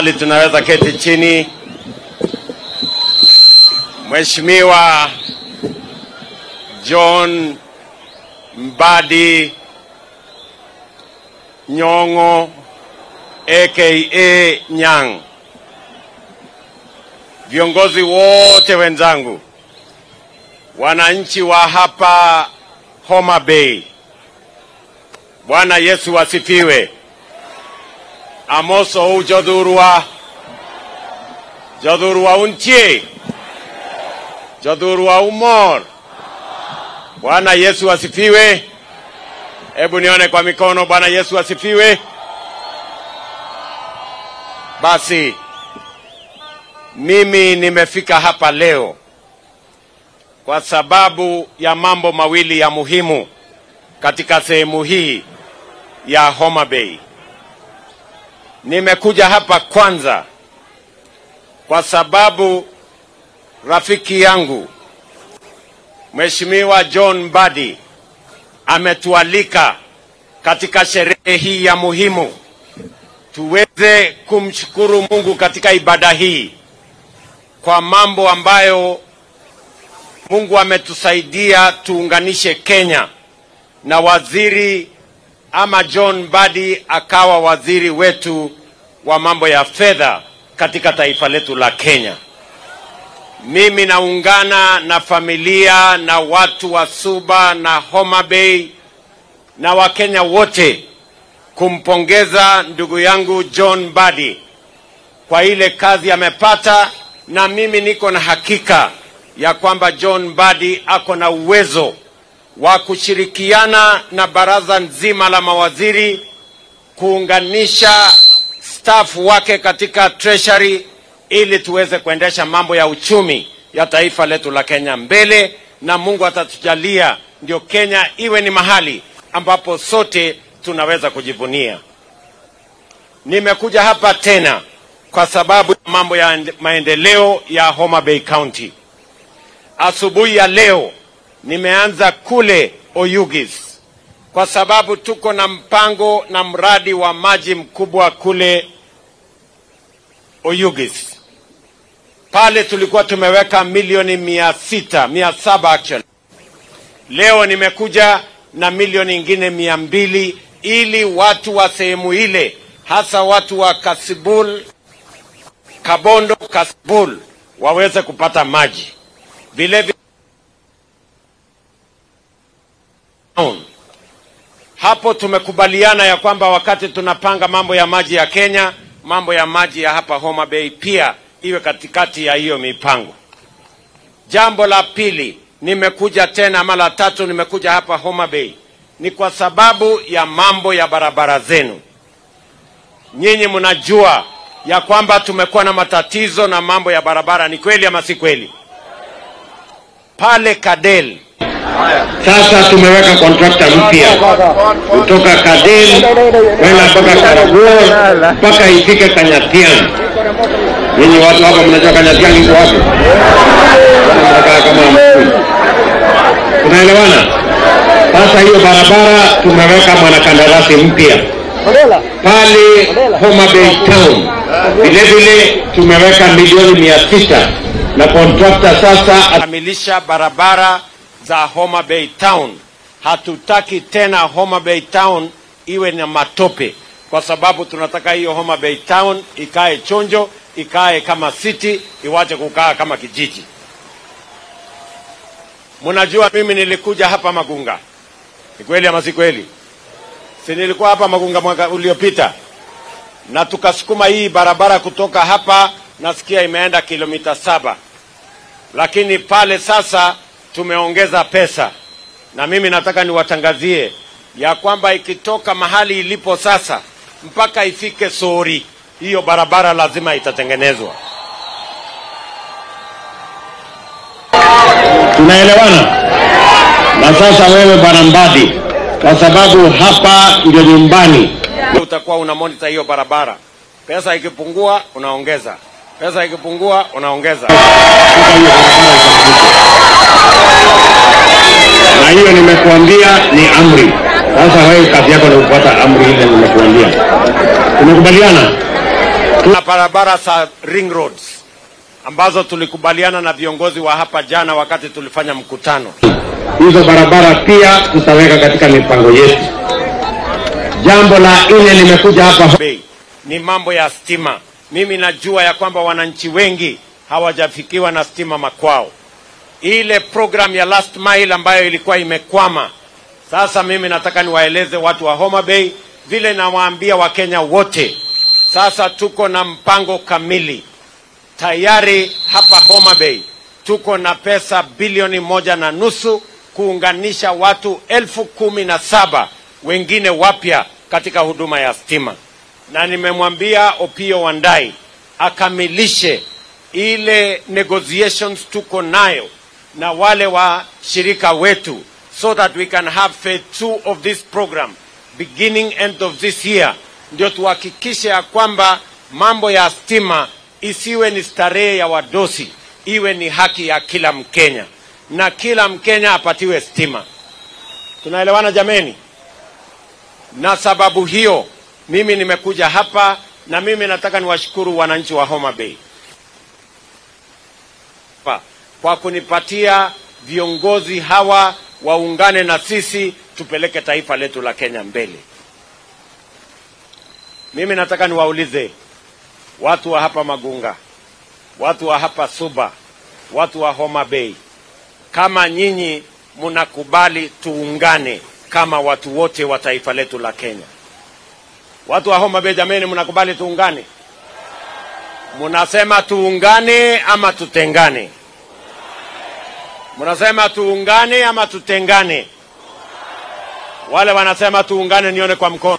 Tafadhali tunaweza keti chini. Mheshimiwa John Mbadi Nyong'o aka Nyang', viongozi wote wenzangu, wananchi wa hapa Homa Bay, Bwana Yesu asifiwe. Amoso u jodhurwa jodhurwa untie jodhurwa umor. Bwana Yesu asifiwe. Hebu nione kwa mikono. Bwana Yesu asifiwe. Basi mimi nimefika hapa leo kwa sababu ya mambo mawili ya muhimu katika sehemu hii ya Homa Bay. Nimekuja hapa kwanza kwa sababu rafiki yangu Mheshimiwa John Mbadi ametualika katika sherehe hii ya muhimu tuweze kumshukuru Mungu katika ibada hii kwa mambo ambayo Mungu ametusaidia tuunganishe Kenya na waziri ama John Mbadi akawa waziri wetu wa mambo ya fedha katika taifa letu la Kenya. Mimi naungana na familia na watu wa Suba na Homa Bay na Wakenya wote kumpongeza ndugu yangu John Mbadi kwa ile kazi amepata, na mimi niko na hakika ya kwamba John Mbadi ako na uwezo wa kushirikiana na baraza nzima la mawaziri kuunganisha staff wake katika treasury ili tuweze kuendesha mambo ya uchumi ya taifa letu la Kenya mbele, na Mungu atatujalia ndio Kenya iwe ni mahali ambapo sote tunaweza kujivunia. Nimekuja hapa tena kwa sababu ya mambo ya maendeleo ya Homa Bay County. Asubuhi ya leo nimeanza kule Oyugis kwa sababu tuko na mpango na mradi wa maji mkubwa kule Oyugis. Pale tulikuwa tumeweka milioni mia sita mia saba actually. Leo nimekuja na milioni ingine mia mbili ili watu wa sehemu ile hasa watu wa Kasibul, Kabondo, Kasibul waweze kupata maji vilevile hapo tumekubaliana ya kwamba wakati tunapanga mambo ya maji ya Kenya, mambo ya maji ya hapa Homa Bay pia iwe katikati ya hiyo mipango. Jambo la pili, nimekuja tena ama la tatu, nimekuja hapa Homa Bay ni kwa sababu ya mambo ya barabara zenu. Nyinyi mnajua ya kwamba tumekuwa na matatizo na mambo ya barabara, ni kweli ama si kweli? Pale Kadel sasa tumeweka kontrakta mpya kutoka Kadel kwenda mpaka Karaguo mpaka ifike Kanyatiang. Nyinyi watu hapa mnajua Kanyatiang iko wapi? Mnakaa kama hamjui. Tunaelewana? Sasa hiyo barabara tumeweka mwanakandarasi mpya pale Homa Bay Town. Vile vile tumeweka milioni mia sita na kontrakta sasa akamilisha barabara za Homa Bay Town. Hatutaki tena Homa Bay Town iwe na matope, kwa sababu tunataka hiyo Homa Bay Town ikae chonjo, ikae kama city, iwache kukaa kama kijiji. Mnajua mimi nilikuja hapa Magunga, ni kweli ama si kweli? Si nilikuwa hapa Magunga mwaka uliopita, na tukasukuma hii barabara kutoka hapa, nasikia imeenda kilomita saba, lakini pale sasa tumeongeza pesa, na mimi nataka niwatangazie ya kwamba ikitoka mahali ilipo sasa mpaka ifike Sori, hiyo barabara lazima itatengenezwa. Tunaelewana? Na sasa wewe bwana Mbadi, kwa sababu hapa ndio nyumbani, utakuwa una monitor hiyo barabara. Pesa ikipungua unaongeza, pesa ikipungua unaongeza. Sasa hiyo barabara itakamilika. na hiyo nimekuambia ni amri. Sasa wewe kazi yako ni kufuata amri ile nimekuambia. Tumekubaliana? na barabara za ring roads ambazo tulikubaliana na viongozi wa hapa jana wakati tulifanya mkutano. hizo barabara pia tutaweka katika mipango yetu. Jambo la nne, nimekuja hapa bei ni mambo ya stima. Mimi najua ya kwamba wananchi wengi hawajafikiwa na stima makwao. Ile program ya last mile ambayo ilikuwa imekwama, sasa mimi nataka niwaeleze watu wa Homa Bay vile nawaambia Wakenya wote, sasa tuko na mpango kamili tayari hapa Homa Bay tuko na pesa bilioni moja na nusu kuunganisha watu elfu kumi na saba wengine wapya katika huduma ya stima, na nimemwambia Opio Wandai akamilishe ile negotiations tuko nayo na wale wa shirika wetu so that we can have phase two of this program beginning end of this year, ndio tuhakikishe ya kwamba mambo ya stima isiwe ni starehe ya wadosi, iwe ni haki ya kila Mkenya na kila Mkenya apatiwe stima. Tunaelewana jameni? Na sababu hiyo mimi nimekuja hapa na mimi nataka niwashukuru wananchi wa Homa Bay Pa- kwa kunipatia viongozi hawa waungane na sisi tupeleke taifa letu la Kenya mbele. Mimi nataka niwaulize watu wa hapa Magunga, watu wa hapa Suba, watu wa Homa Bay, kama nyinyi mnakubali tuungane kama watu wote wa taifa letu la Kenya. Watu wa Homa Bay, jameni, mnakubali tuungane? Mnasema tuungane ama tutengane? Mnasema tuungane ama tutengane? Wale wanasema tuungane, nione kwa mkono.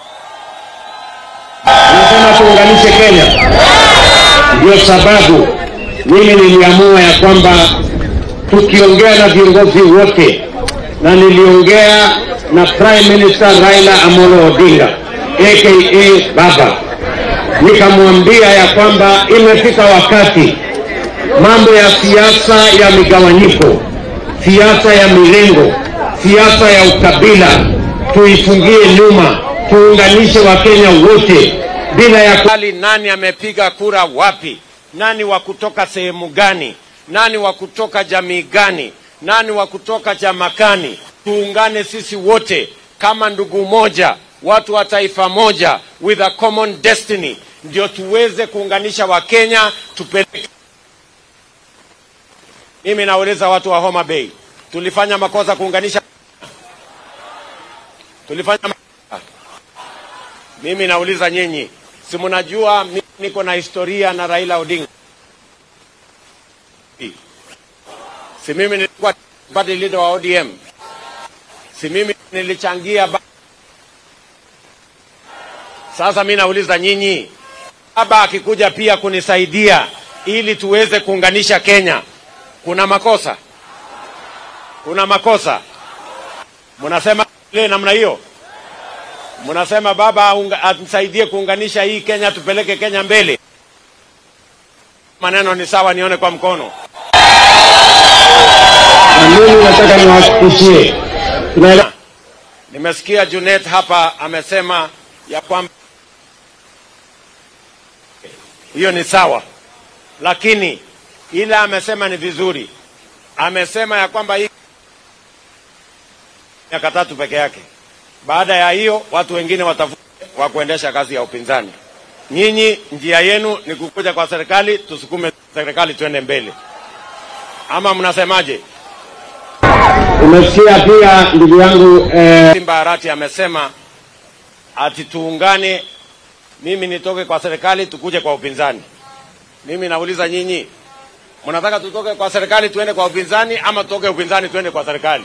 Nasema tuunganishe Kenya. Ndio sababu mimi niliamua ya kwamba tukiongea na viongozi wote, na niliongea na Prime Minister Raila Amolo Odinga aka Baba, nikamwambia ya kwamba imefika wakati mambo ya siasa ya migawanyiko, siasa ya mirengo, siasa ya ukabila tuifungie nyuma, tuunganishe Wakenya wote bila ya ku... Hali nani amepiga kura wapi, nani wa kutoka sehemu gani, nani wa kutoka jamii gani, nani wa kutoka chama gani. Tuungane sisi wote kama ndugu moja, watu wa taifa moja, with a common destiny, ndio tuweze kuunganisha Wakenya tupeleke. Mimi nauliza watu wa Homa Bay, tulifanya makosa kuunganisha? Tulifanya makosa? Mimi nauliza nyinyi, si mnajua mimi niko na historia na Raila Odinga? Si mimi nilikuwa party leader wa ODM? Si mimi nilichangia ba... Sasa mimi nauliza nyinyi, baba akikuja pia kunisaidia ili tuweze kuunganisha Kenya, kuna makosa? Kuna makosa? Mnasema ile namna hiyo? Mnasema baba aunga- atusaidie kuunganisha hii Kenya, tupeleke Kenya mbele. Maneno ni sawa, nione kwa mkono. na mimi nataka niwahakikishie tunaelewa Nimesikia Junet hapa amesema ya kwamba hiyo ni sawa, lakini ile amesema ni vizuri. Amesema ya kwamba hii miaka tatu peke yake. Baada ya hiyo watu wengine watafute wa kuendesha kazi ya upinzani. Nyinyi njia yenu ni kukuja kwa serikali, tusukume serikali tuende mbele, ama mnasemaje? umesikia pia ndugu yangu eh, Simba Arati amesema ati tuungane, mimi nitoke kwa serikali tukuje kwa upinzani. Mimi nauliza nyinyi, mnataka tutoke kwa serikali tuende kwa upinzani ama tutoke upinzani tuende kwa serikali?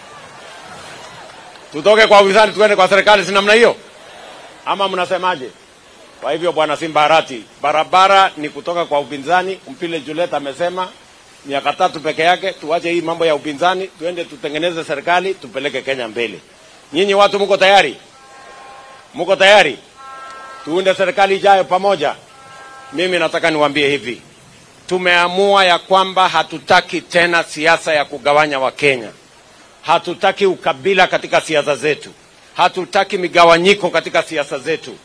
Tutoke kwa upinzani tuende kwa serikali, si namna hiyo ama mnasemaje? Kwa hivyo bwana Simba Arati, barabara ni kutoka kwa upinzani. Mpile Juliet amesema miaka tatu peke yake, tuache hii mambo ya upinzani, tuende tutengeneze serikali, tupeleke Kenya mbele. Nyinyi watu mko tayari? Mko tayari? Tuunde serikali ijayo pamoja. Mimi nataka niwaambie hivi, tumeamua ya kwamba hatutaki tena siasa ya kugawanya Wakenya. Hatutaki ukabila katika siasa zetu, hatutaki migawanyiko katika siasa zetu.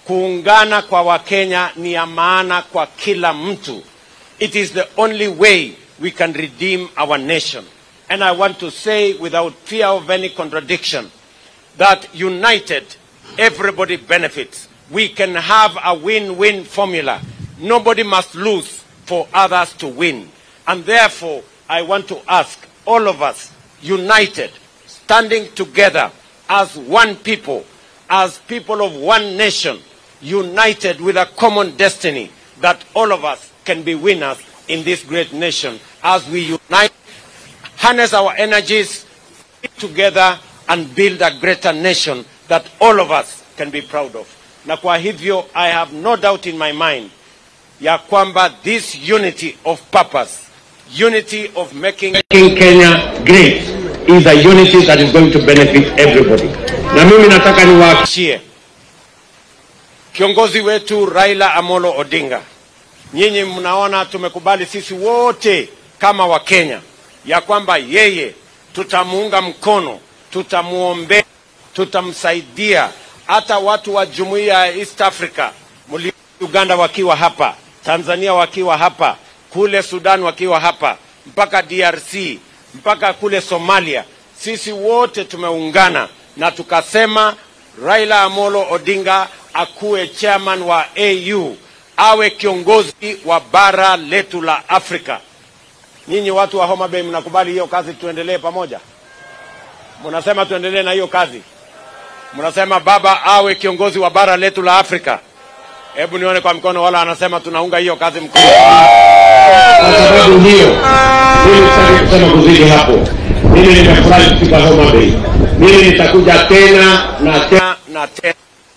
kuungana kwa Wakenya ni ya maana kwa kila mtu. It is the only way we can redeem our nation. And I want to say without fear of any contradiction that united, everybody benefits. We can have a win-win formula. Nobody must lose for others to win. And therefore, I want to ask all of us, united, standing together as one people, as people of one nation, united with a common destiny, that all of us can be winners in this great nation as we unite, harness our energies together and build a greater nation that all of us can be proud of. Na kwa hivyo, I have no doubt in my mind ya kwamba this unity of purpose, unity of making making Kenya great is a unity that is going to benefit everybody. Na mimi nataka niwa Shie. Kiongozi wetu Raila Amolo Odinga, nyinyi mnaona tumekubali sisi wote kama Wakenya ya kwamba yeye tutamuunga mkono, tutamuombea, tutamsaidia. Hata watu wa jumuiya ya East Africa, mli Uganda wakiwa hapa, Tanzania wakiwa hapa, kule Sudan wakiwa hapa, mpaka DRC, mpaka kule Somalia, sisi wote tumeungana na tukasema Raila Amolo Odinga akuwe chairman wa AU, awe kiongozi wa bara letu la Afrika. Nyinyi watu wa Homa Bay mnakubali hiyo kazi, tuendelee pamoja? Mnasema tuendelee na hiyo kazi? Mnasema baba awe kiongozi wa bara letu la Afrika? Hebu nione kwa mkono, wala anasema tunaunga hiyo kazi mkono. kwa sababu hiyo, mimi sitaki kusema kuzidi hapo. Mimi nimefurahi kufika Homa Bay. Mimi nitakuja tena na tena. tena na tena.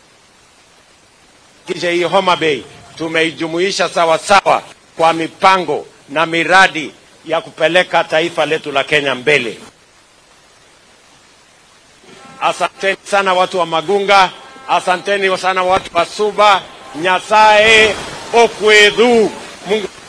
Kisha hii Homa Bay tumeijumuisha sawa sawa kwa mipango na miradi ya kupeleka taifa letu la Kenya mbele. Asanteni sana watu wa Magunga, asanteni sana watu wa Suba, Nyasaye okwedhu. Mungu